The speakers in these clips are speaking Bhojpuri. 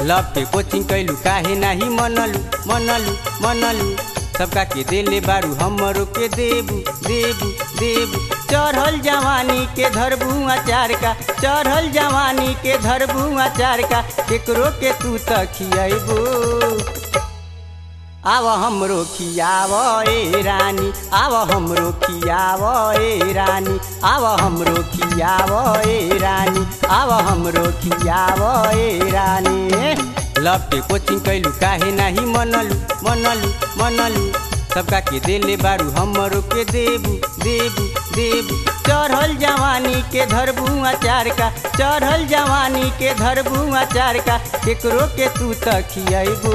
लव के कोचिंग कैलू काहे नाही मनलू मनलू मनलू सबका के देले बारू हमरो के देबू देबू देबू चढ़ल जवानी के धरबू अचार का चढ़ल जवानी के धरबू अचार का केकरो के तू त खियबू आव हमरो खियाव ए रानी आव हमरो खियाव ए रानी आव हमरो खियाव ए रानी आव हमरो खियाव ए रानी लव के कोचिंग कैलू काहे नाही मनलू मनलू मनलू सबका के देले बारू हमरो के देबू देबू देबू चढ़ल जवानी के धरबू अचार का चढ़ल जवानी के धरबू अचार का केकरो के तू त खियबू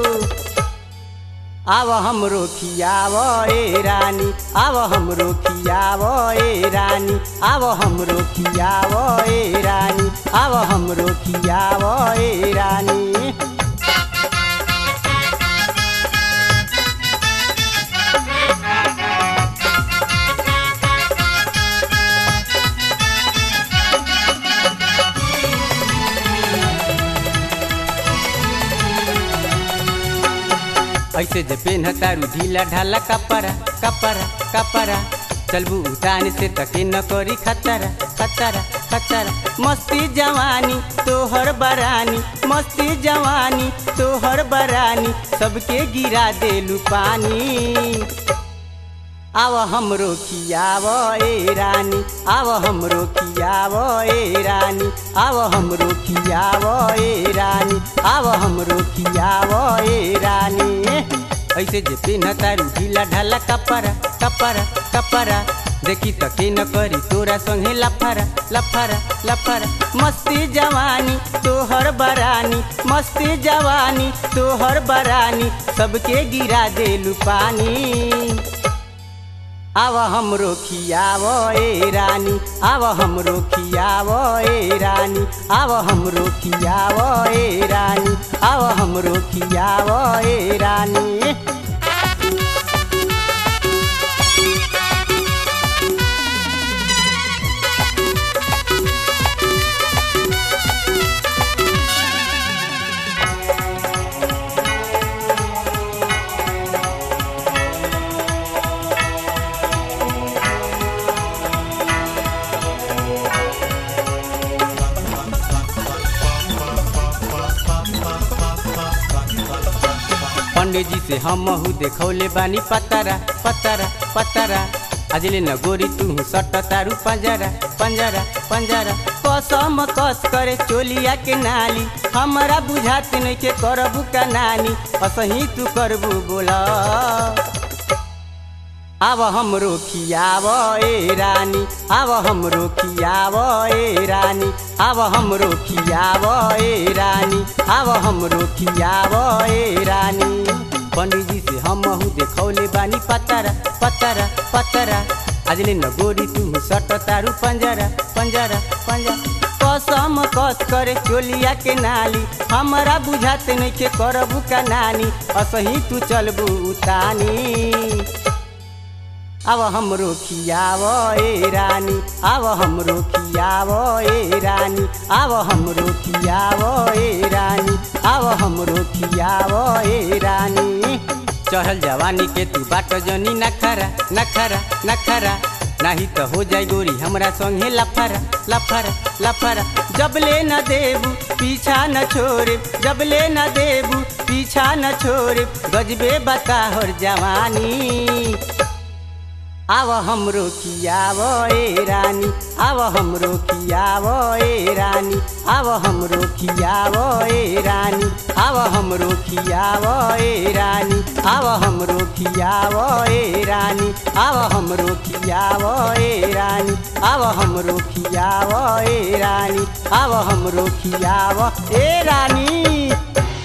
आव हमरो खियाव ए रानी आव हमरो खियाव ए रानी आव हमरो खियाव ए रानी आव हमरो खियाव ए रानी ऐसे जे पेन तारू ढीला ढाला कपड़ा कपड़ा कपड़ा चलबू उतान से तके न करी खतरा खतरा खतरा मस्ती जवानी तोहर बरानी मस्ती जवानी तोहर बरानी सबके गिरा देलू पानी आव हमरो खियाव ए रानी आव हमरो खियाव ए रानी आव हमरो खियाव ए रानी आव हमरो खियाव ए रानी ऐसे जे पिन्ह तारू ढीला ढाला कपड़ा कपड़ा कपड़ा देखी त के न करी तोरा संगे लफरा लफरा लफरा मस्ती जवानी तोहर बरानी मस्ती जवानी तोहर बरानी सबके गिरा देलू पानी आव हमरो खियाव ए रानी आव हमरो खियाव ए रानी आव हमरो खियाव ए रानी आव हमरो खियाव ए रानी पंडित जी से हम महू देखौले बानी पतरा पतरा पतरा अजले न गोरी तू सट तारू पंजरा पंजरा पंजरा कसम कस करे चोलिया के नाली हमरा बुझात नहीं के करबू का नानी असही तू करबू बोला आव हमरो खियाव ए रानी आव हमरो खियाव ए रानी आव हमरो खियाव ए रानी आव हमरो खियाव ए रानी पंडित जी से हम देखौले बानी पतरा पतरा पतरा अजले न गोरी तू सट तारू पंजरा पंजरा पंजरा कसम कस करे चोलिया के नाली हमरा बुझात नहीं के करबू का नानी असही तू चलबू उतानी अब हमरो खियाव ए रानी अब हमरो खियाव ए रानी अब हमरो खियाव ए रानी अब हमरो खियाव ए रानी चढ़ल जवानी के तू बाट जनी नखरा नखरा नखरा नाही तो हो जाए गोरी हमरा संगे लफरा लफरा लफरा जबले न देबू पीछा न छोड़े जबले न देबू पीछा न छोड़े गजबे बताहर जवानी आव हमरो खियाव ए रानी आव हमरो खियाव ए रानी आव हमरो खियाव ए रानी आव हमरो खियाव ए रानी आव हमरो खियाव ए रानी आव हमरो खियाव ए रानी आव हमरो खियाव ए रानी आव हमरो खियाव ए रानी